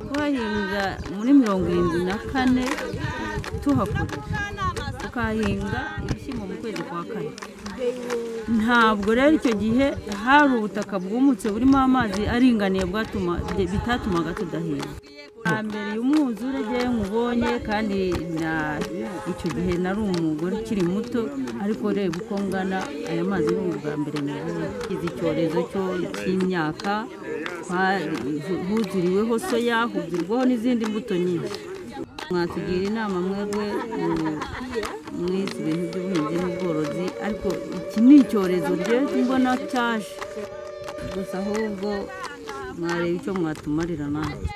turahinga muri mirongo irindwi na kane tuhakorera tukahinga ibishyimbo mu kwezi kwa kane ntabwo rero icyo gihe hari ubutaka bwumutse burimo amazi aringaniye bwatuma bitatumaga tudahinga mbere umwuzure ujye nkubonye kandi icyo gihe nari umugore ukiri muto ariko reba uko ngana aya mazi ni ubwa mbere mubona izi icyorezo cy'imyaka huzuriweho soya huzurwaho n'izindi mbuto nyinshi mwatugira inama mwebwe mwize ibintu by'ubuhinzi n'ubworozi ariko iki ni icyorezo rero mbona cyaje gusa ahubwo mwareba icyo mwatumarira nawe